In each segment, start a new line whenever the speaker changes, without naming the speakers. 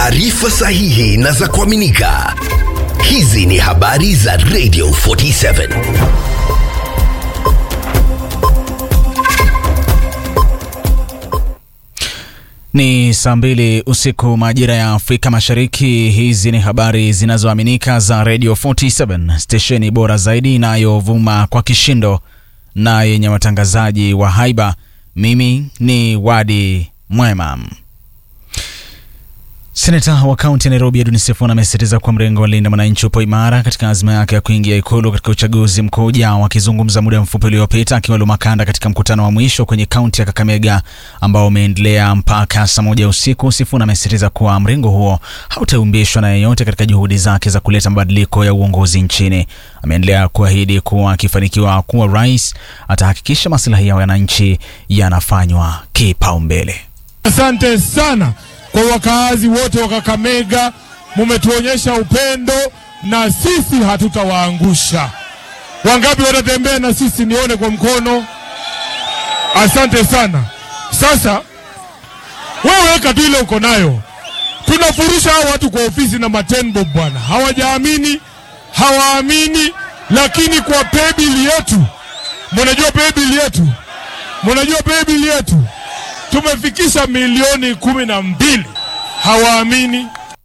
taarifa sahihi na za kuaminika. Hizi ni habari za Radio 47.
Ni saa mbili usiku majira ya Afrika Mashariki. Hizi ni habari zinazoaminika za Radio 47, stesheni bora zaidi inayovuma kwa kishindo na yenye watangazaji wa haiba. Mimi ni Wadi Mwema. Seneta wa kaunti ya Nairobi Edwin Sifuna amesisitiza kuwa mrengo wa Linda Mwananchi upo imara katika azma yake ya kuingia ikulu katika uchaguzi mkuu ujao. Akizungumza muda mfupi uliopita akiwa Lumakanda katika mkutano wa mwisho kwenye kaunti ya Kakamega ambao umeendelea mpaka saa moja usiku, Sifuna amesisitiza kuwa mrengo huo hautaumbishwa na yeyote katika juhudi zake za kuleta mabadiliko ya uongozi nchini. Ameendelea kuahidi kuwa akifanikiwa kuwa rais atahakikisha maslahi ya wananchi yanafanywa kipaumbele.
Asante sana kwa wakaazi wote wa Kakamega, mumetuonyesha upendo na sisi hatutawaangusha. Wangapi watatembea na sisi? Nione kwa mkono. Asante sana. Sasa wewe weka tu ile uko nayo, tunafurusha hao watu kwa ofisi na matenbo bwana, hawajaamini hawaamini, lakini kwa paybill yetu, mnajua paybill yetu, mnajua paybill yetu tumefikisha milioni kumi na mbili. Hawaamini.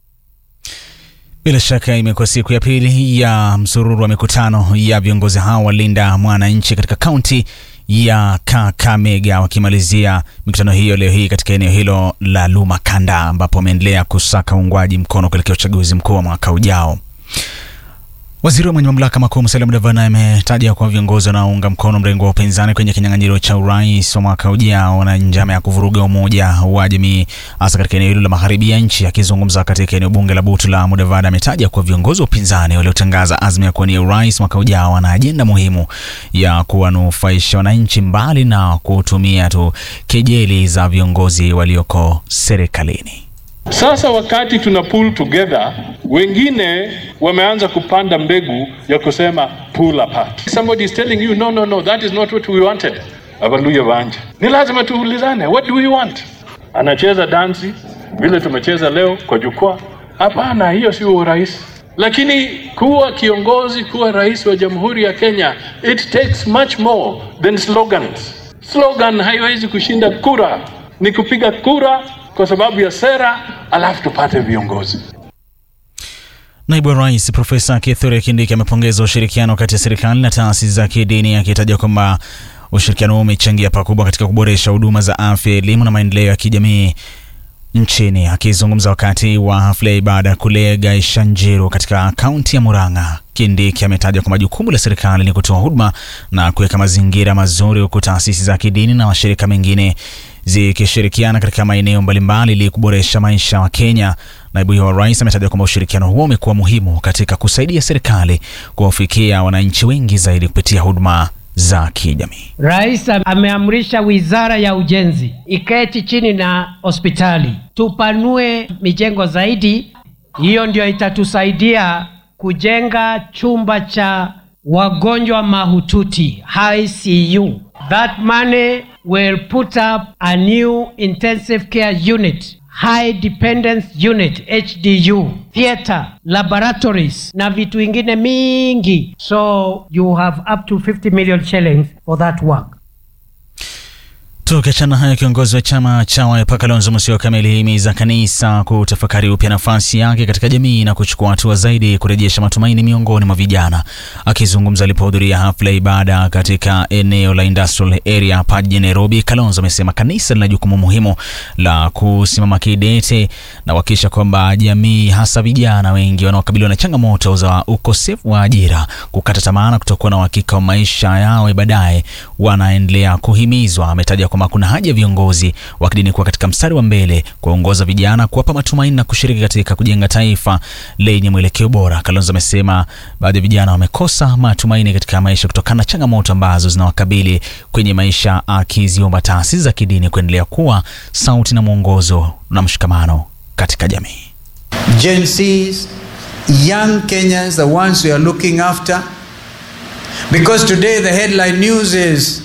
Bila shaka imekuwa siku ya pili ya msururu wa mikutano ya viongozi hao wa Linda Mwananchi katika kaunti ya Kakamega, wakimalizia mikutano hiyo leo hii katika eneo hilo la Lumakanda, ambapo wameendelea kusaka uungwaji mkono kuelekea uchaguzi mkuu wa mwaka ujao. Waziri wa mwenye mamlaka makuu Musalia Mudavadi ametaja kwa viongozi wanaounga mkono mrengo wa upinzani kwenye kinyang'anyiro cha urais wa mwaka ujao na njama ya kuvuruga umoja wa jamii hasa katika eneo hilo la magharibi ya nchi. Akizungumza katika eneo bunge la Butula, Mudavadi ametaja kwa viongozi wa upinzani waliotangaza azma ya kuwania urais mwaka ujao wana ajenda muhimu ya kuwanufaisha wananchi, mbali na kutumia tu kejeli za viongozi walioko serikalini.
Sasa wakati tuna pull together, wengine wameanza kupanda mbegu ya kusema pull apart. Somebody is telling you no, no, no, that is not what we wanted. Abaluya Vanja, ni lazima tuulizane, what do we want? Anacheza dansi vile tumecheza leo kwa jukwaa? Hapana, hiyo sio urais. Lakini kuwa kiongozi, kuwa rais wa Jamhuri ya Kenya, it takes much more than slogans. Slogan haiwezi kushinda kura, ni kupiga kura kwa sababu ya sera, alafu tupate viongozi.
Naibu wa Rais Profesa Kithure Kindiki amepongeza ushirikiano kati ya serikali na taasisi za kidini akitaja kwamba ushirikiano huo umechangia pakubwa katika kuboresha huduma za afya, elimu na maendeleo ya kijamii nchini. Akizungumza wakati wa hafla ya ibada kule Gaishanjiru katika kaunti ya Murang'a, Kindiki ametaja kwamba jukumu la serikali ni kutoa huduma na kuweka mazingira mazuri, huku taasisi za kidini na mashirika mengine zikishirikiana katika maeneo mbalimbali ili kuboresha maisha wa Kenya. Naibu wa rais ametaja kwamba ushirikiano huo umekuwa muhimu katika kusaidia serikali kuwafikia wananchi wengi zaidi kupitia huduma za kijamii.
Rais ameamrisha wizara ya ujenzi iketi chini na hospitali tupanue mijengo zaidi. Hiyo ndio itatusaidia kujenga chumba cha wagonjwa mahututi ICU. That money will put up a new intensive care unit high dependence unit HDU, theater, laboratories na vitu ingine mingi. So you have up to 50 million shillings for that work.
Tukiachana hayo, kiongozi wa chama cha Wiper Kalonzo Musyoka amelihimiza kanisa kutafakari upya nafasi yake katika jamii na kuchukua hatua zaidi kurejesha matumaini miongoni mwa vijana. Akizungumza alipohudhuria hafla ya ibada katika eneo la industrial area hapa jijini Nairobi, Kalonzo amesema kanisa lina jukumu muhimu la kusimama kidete na kuhakikisha kwamba jamii, hasa vijana wengi wanaokabiliwa na changamoto za ukosefu wa ajira, kukata tamaa na kutokuwa na uhakika wa maisha yao baadaye, wanaendelea kuhimizwa. Ametaja kwamba kuna haja ya viongozi wa kidini kuwa katika mstari wa mbele kuwaongoza vijana, kuwapa matumaini na kushiriki katika kujenga taifa lenye mwelekeo bora. Kalonzo amesema baadhi ya vijana wamekosa matumaini katika maisha kutokana na changamoto ambazo zinawakabili kwenye maisha, akiziomba taasisi za kidini kuendelea kuwa sauti na mwongozo na mshikamano katika jamii.
Gen Zs, young Kenyans, the ones we are looking after. Because today the headline news is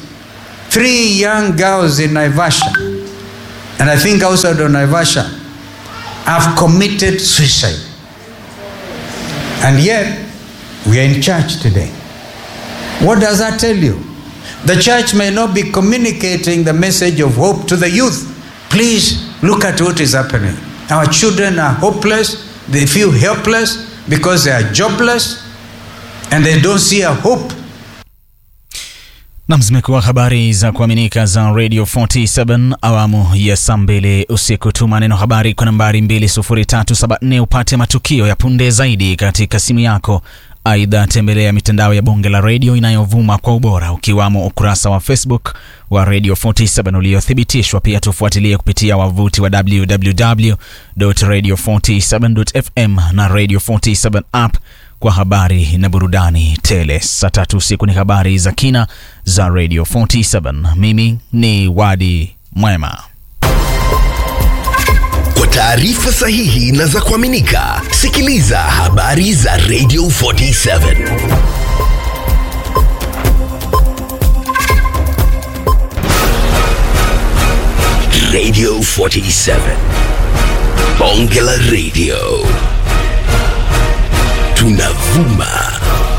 three young girls in Naivasha, and I think outside of Naivasha, have committed suicide. And yet, we are in church today. What does that tell you? The church may not be communicating the message of hope to the youth. Please look at what is happening. Our children are hopeless, they feel helpless because they are jobless and they don't see a hope.
Nam, zimekuwa habari za kuaminika za Radio 47 awamu ya saa mbili usiku. Tuma neno habari kwa nambari 20374 upate matukio ya punde zaidi katika simu yako. Aidha, tembelea mitandao ya bonge la redio inayovuma kwa ubora ukiwamo ukurasa wa Facebook wa Radio 47 uliothibitishwa. Pia tufuatilie kupitia wavuti wa www.radio47.fm na Radio 47 app kwa habari na burudani tele. Saa tatu usiku ni habari za kina za Radio 47. Mimi ni Wadi Mwema.
Kwa taarifa sahihi na za kuaminika, sikiliza habari za Radio 47. Radio 47. Bonge la Radio. Tunavuma